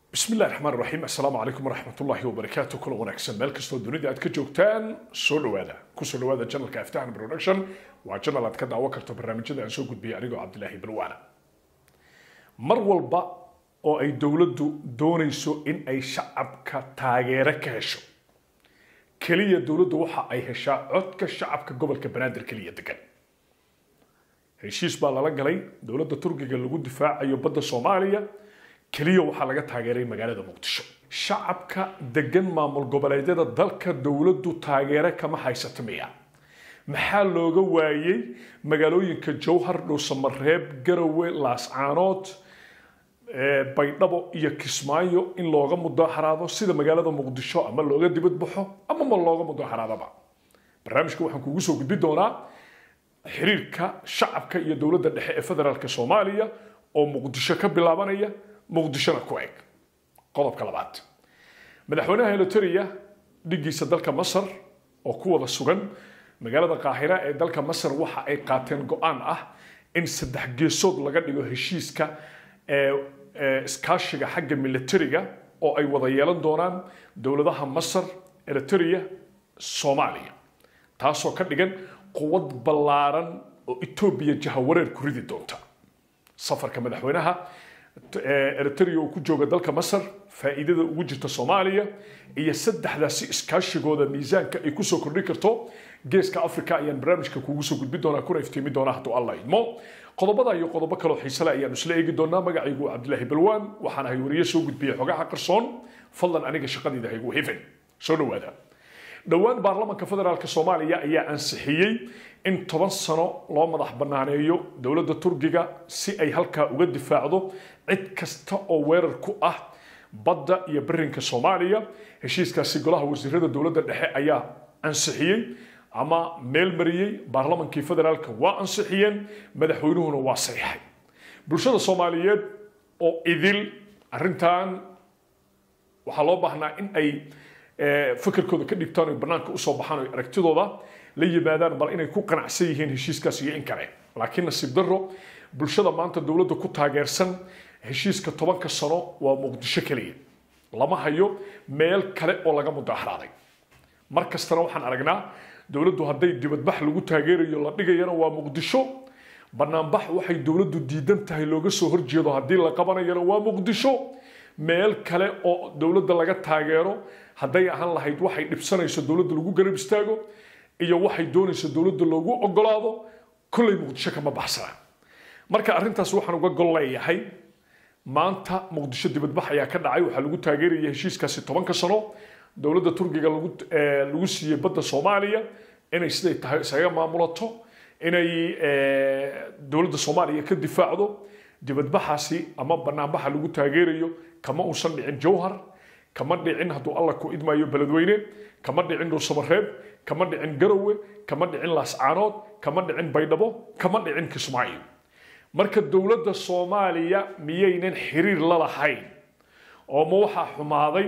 bismi illahi raxmaan raxiim assalaamu calaykum waraxmat ullaahi wabarakaatu kula wanaagsan meel kastoo dunida aad ka joogtaan soo dhawaada kusoo dhawaada janalka aftahan production waa janal aad ka daawo karto barnaamijyada aan soo gudbiyay anigoo cabdilaahi balwaana mar walba oo ay dowladdu doonayso in ay shacabka taageero ka hesho keliya dowladdu waxa ay heshaa codka shacabka gobolka banaadir keliya degan heshiis baa lala galay dowladda turkiga lagu difaacayo badda soomaaliya keliya waxaa laga taageeray magaalada muqdisho shacabka degan maamul goboleedyada dalka dowladdu taageero kama haysato miya maxaa looga waayey magaalooyinka jowhar dhuusamareeb garowe laascaanood baydhabo iyo kismaayo in looga mudaaxaraado sida magaalada muqdisho ama looga dibadbaxo ama ma looga mudaaxaraadaba barnaamijka waxaan kugu soo gudbi doonaa xiriirka shacabka iyo dowladda dhexe ee federaalk soomaaliya oo muqdisho ka bilaabanaya muqdishona ku eg qodobka labaad madaxweynaha eliteria dhigiisa dalka masar oo ku wada sugan magaalada qaahira ee dalka masar waxa ay qaateen go-aan ah in saddex geesood laga dhigo heshiiska iskaashiga xagga militariga oo ay wada yeelan doonaan dowladaha masar eliteria soomaaliya taasoo ka dhigan quwad ballaaran oo etoobiya jahawareer ku ridi doonta safarka madaxweynaha eritrea oo ku jooga dalka masar faa'iidada ugu jirta soomaaliya iyo saddexdaasi iskaashigooda miisaanka ay kusoo kordhin karto geeska africa ayaan barnaamijka kugu soo gudbi doonaa kuna iftiimi doonaa hadduu alla idmo qodobada iyo qodobo kaloo xiisale ayaanu isla eegi doonaa magacaygu cabdilaahi balwaan waxaan ahay wariye soo gudbiya xogaha qarsoon fadlan aniga shaqadayda haygu hifin soo dhawaada dhowaan baarlamaanka federaalk soomaaliya ayaa ansixiyey in toban sano loo madax banaaneeyo dowladda turkiga si ay halkaa uga difaacdo cid kasta oo weerar ku ah badda iyo barinka soomaaliya heshiiskaasi golaha wasiirada dowladda dhexe ayaa ansixiyey ama meel mariyey baarlamankii federaalka waa ansixiyeen madaxweynuhuna waa saxiixay bulshada soomaaliyeed oo idil arintan waxaa loo baahnaa in ay fikirkooda ka dhigtaan oy banaanka usoo baxaan o aragtidooda la yimaadaan bal inay ku qanacsan yihiin heshiiskaas iyo in kale laakiin nasiib daro bulshada maanta dowladda ku taageersan heshiiska tobanka sano waa muqdisho keliya lama hayo meel kale oo laga mudaaxraaday mar kastana waxaan aragnaa dowladdu hadday dibadbax lagu taageerayo la dhigayana waa muqdisho banaanbax waxay dowladdu diidan tahay looga soo horjeedo haddii la qabanayana waa muqdisho meel kale oo dowladda laga taageero hadday ahaan lahayd waxay dhibsanayso dowladda lagu garab istaago iyo waxay doonayso dowladda loogu ogolaado kollay muqdisho kama baxsana marka arrintaas waxaan uga gol leeyahay maanta muqdisho dibadbax ayaa ka dhacay waxaa lagu taageeraya heshiiskaasi tobanka sano dowladda turkiga lagu siiyey badda soomaaliya inay siday tahay isaga maamulato inay dowladda soomaaliya ka difaacdo dibadbaxaasi ama banaanbaxa lagu taageerayo kama uusan dhicin jowhar kama dhicin hadduu alla ku idmaayo beledweyne kama dhicin dhuusamareeb kama dhicin garowe kama dhicin laascaanood kama dhicin baydhabo kama dhicin kismaayo marka dowladda soomaaliya miyaynan xiriir la lahayn oo ma waxaa xumaaday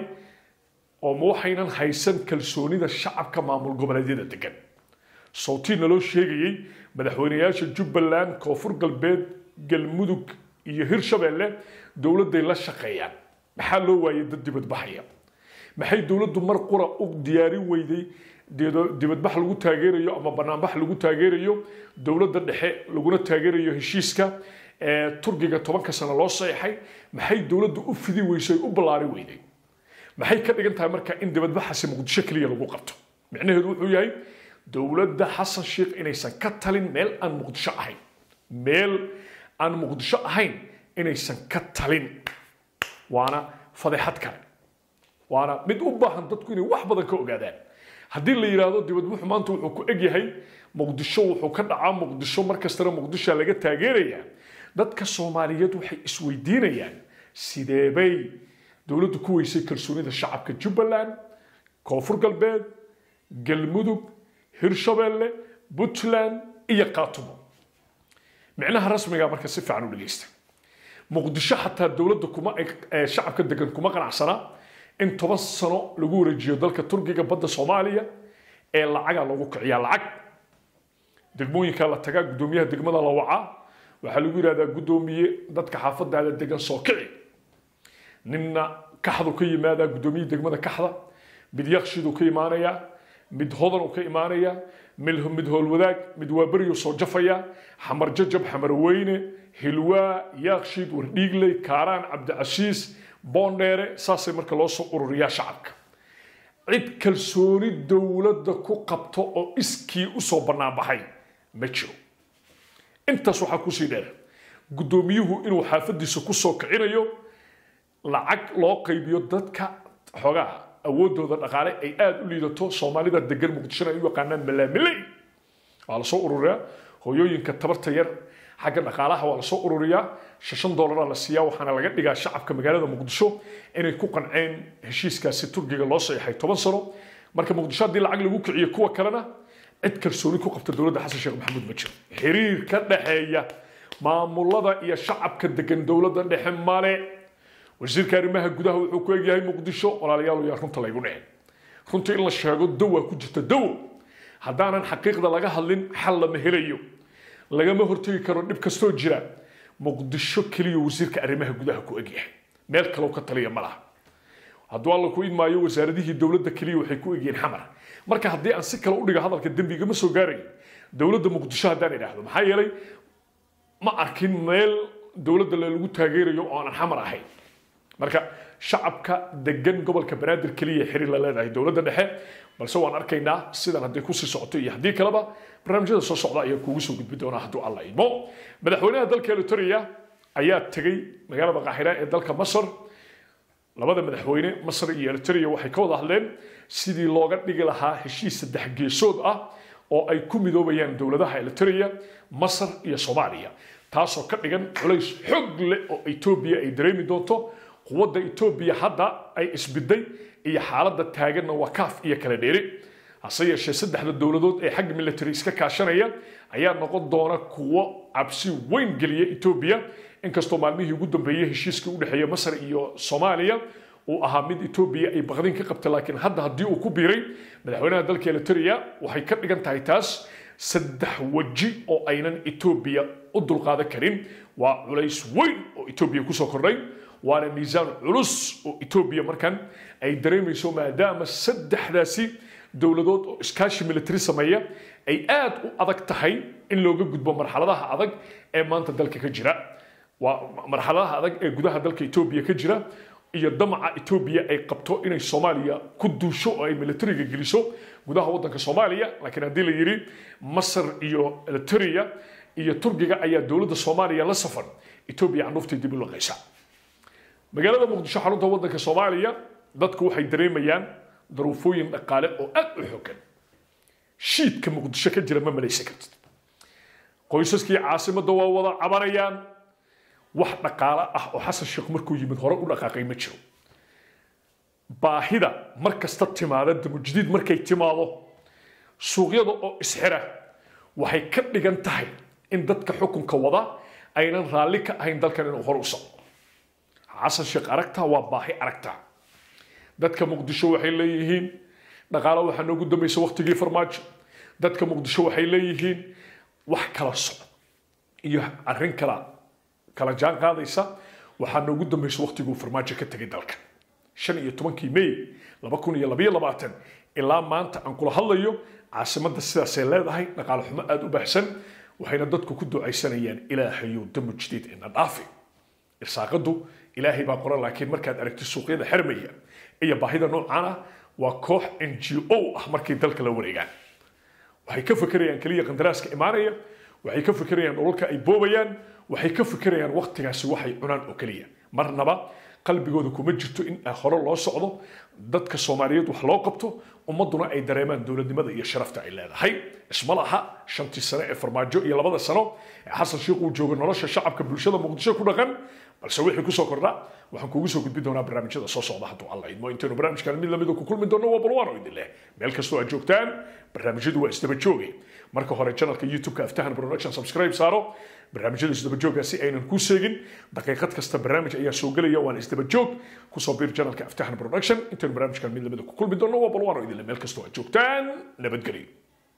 oo ma waxaynan haysan kalsoonida shacabka maamul goboleedyada degan sawtii naloo sheegayey madaxweyneyaasha jubbaland koonfur galbeed galmudug iyo hirshabeelle dowladday la shaqeeyaan maxaa loo waayay dad dibadbaxaya maxay dowladdu mar qura u diyaarin weyday dibadbax lagu taageerayo ama banaanbax lagu taageerayo dowladda dhexe laguna taageerayo heshiiska turkiga tobanka sano loo saxeixay maxay dowladdu u fidi weysay u ballaari weyday maxay ka dhigan tahay marka in dibadbaxaasi muqdisho keliya lagu qabto micnaheedu wuxuu yahay dowladda xasan sheikh inaysan ka talin meel aan muqdisho ahayn meel aan muqdisho ahayn inaysan ka talin waana fadeexad kale waana mid u baahan dadku inay wax badan ka ogaadaan haddii la yidhaahdo dibadbuxu maanta wuxuu ku egyahay muqdisho wuxuu ka dhacaa muqdisho markastana muqdishoa laga taageerayaa dadka soomaaliyeed waxay isweydiinayaan sideebay dowladdu ku weysay kalsoonida shacabka jubbaland koonfur galbeed galmudug hirshabeelle puntland iyo qaatumo micnaha rasmiga marka si fiican u dhegeysta muqdisho xataa dowladda kuma shacabka degan kuma qanacsana in toban sano lagu wareejiyo dalka turkiga badda soomaaliya ee lacaga lagu kiciyaa lacag degmooyinka la tagaa guddoomiyaha degmada la wacaa waxaa lagu yidhahdaa guddoomiye dadka xaafadaada degan soo kici ninna kaxdu ka yimaadaa guddoomiye degmada kaxda mid yakshiduu ka imaanayaa mid hodanuu ka imaanayaa mid howlwadaag mid waaberiyuu soo jafaya xamar jajab xamar weyne hilwaa yaakshid wardhiigley kaaraan cabdicashiis boondheere saasay marka loo soo ururiyaa shacabka cid kalsooni dowladda ku qabto oo iskii usoo banaanbaxay ma jiro intaas waxaa kusii dheer guddoomiyuhu inuu xaafadiisa kusoo kicinayo lacag loo qaybiyo dadka xoogaa awoodooda dhaqaale ay aada u liidato soomaalida degan muqdishona ay u yaqaanaan malaamiley waa lasoo ururiyaa hooyooyinka tabarta yar xagga dhaqaalaha waa lasoo ururiyaa shan dollaraa la siiyaa waxaana laga dhigaa shacabka magaalada muqdisho inay ku qanceen heshiiskaasi turkiga loo saxeexay toban sano marka muqdisho haddii lacag lagu kiciyo kuwa kalena cid kalsooni ku qabta dowladda xasan sheekh maxamuud ma jiro xiriir ka dhexeeya maamulada iyo shacabka degan dowladda dhexe male wasiirka arrimaha gudaha wuxuu ku egyahay muqdisho walaalayaal yaa runta laygu dhicin runta in la sheego dawaa ku jirta dawo haddaanan xaqiiqda laga hadlin xal lama helayo lagama hortegi karo dhib kastoo jira muqdisho keliya wasiirka arrimaha gudaha ku egyahay meel kaloo ka taliya ma laha hadduu alla ku idmaayo wasaaradihii dowladda keliya waxay ku egyihiin xamar marka haddii aan si kale u dhiga hadalka dembiga ma soo gaarayo dowladda muqdisho haddaan idhaahdo maxaa yeelay ma arkin meel dowladda lagu taageerayo oo aanan xamar ahayn marka shacabka degan gobolka banaadir keliya xiriir la leedahay dowladda dhexe balse waan arkaynaa sidan hadday kusii socoto iyo haddii kaleba barnaamijyada soo socda ayaa kuugu soo gudbi doonaa hadduu alla idmo madaxweynaha dalka elitoria ayaa tegey magaalada qaahira ee dalka masar labada madaxweyne masar iyo elitoria waxay ka wada hadleen sidii looga dhigi lahaa heshiis saddex geesood ah oo ay ku midoobayaan dowladaha elitoria masar iyo soomaaliya taasoo ka dhigan culays xoog leh oo etoobiya ay dareemi doonto quwadda etoobiya hadda ay isbiday iyo xaaladda taaganna waa kaaf iyo kala dheeri hase yeeshee saddexda dowladood ee xagga military iska kaashanaya ayaa noqon doona kuwo cabsi weyn geliya etoobiya inkastoo maalmihii ugu dambeeyey heshiiskii u dhexeeya masar iyo soomaaliya uu ahaa mid etoobiya ay baqdin ka qabtay laakiin hadda haddii uu ku biiray madaxweynaha dalka elitoria waxay ka dhigan tahay taas saddex weji oo aynan etoobiya u dulqaadan karin waa culays weyn oo etoobiya kusoo kordhay waana miisaan culus oo etoobiya markan ay dareemayso maadaama saddexdaasi dowladood oo iskaashi military sameeya ay aad u adag tahay in looga gudbo marxaladaha adag ee maanta dalka ka jira waa marxaladaha adag ee gudaha dalka etoobiya ka jira iyo damaca etoobiya ay qabto inay soomaaliya ku duusho oo ay militariga geliso gudaha waddanka soomaaliya laakiin haddii la yidhi masar iyo elitoria iyo turkiga ayaa dowladda soomaaliya la safan etoobiya candhuuftay dib u laqaysa magaalada muqdisho xarunta waddanka soomaaliya dadku waxay dareemayaan daruufooyin dhaqaale oo aad u xogan shiidka muqdisho ka jira ma malaysan kartid qoysaskii caasimadda waa wada cabanayaan wax dhaqaale ah oo xasan sheekh markuu yimid hore u dhaqaaqay ma jiro baahida mar kasta timaada damujdiid markay timaado suuqyada oo isxira waxay ka dhigan tahay in dadka xukunka wada aynan raalli ka ahayn dalkan inuu hore u socdo xasan sheekh aragtaa waa baahi aragtaa dadka muqdisho waxay leeyihiin dhaqaale waxaa noogu dambaysa waktigii farmaajo dadka muqdisho waxay leeyihiin wax kala socod iyo arrin kala kala jaan qaadaysa waxaa noogu dambaysa waktiguu farmaajo ka tegay dalka shan iyo tobankii may laba kun iyo labaiyo labaatan ilaa maanta aan kula hadlayo caasimadda sidaasay leedahay dhaqaale xumo aada u baahsan waxayna dadku ku ducaysanayaan ilaahayow damu jadiid ina dhaafi irsaaqadu ilaahay baa qoran laakiin markaad aragti suuqyada xermaya iyo baahida noocaan ah waa koox n g o ah markay dalka la wareegaan waxay ka fekerayaan keliya qandaraaska imaanaya waxay ka fekerayaan dhulalka ay boobayaan waxay ka fekerayaan waktigaasi waxay cunaan oo keliya marnaba qalbigooda kuma jirto in hore loo socdo dadka soomaaliyeed wax loo qabto ummaduna ay dareemaan dowladnimada iyo sharafta ay leedahay isma laha shantii sano ee farmaajo iyo labada sano ee xasan sheekh uu joogo nolosha shacabka bulshada muqdisho ku dhaqan balse wixii kusoo kordha waxaan kuugu soo gudbin doonaa barnaamijyada soo socda hadduu alla idmo intaynu barnaamijkan mid lamida ku kulmi doonno waa balwaano idin leh meel kastoo aad joogtaan barnaamijyadu waa isdaba jooge marka hore janalka youtube-ka aftahan production subscribe saaro barnaamijyada isdaba jooga si aynan kuu seegin daqiiqad kasta barnaamij ayaa soo gelaya waana isdaba joog kusoo biir janalka aftahan production intaynu barnaamijkan mid lamida ku kulmi doonno waa balwaano idin leh meel kastoo aad joogtaan nabadgelyo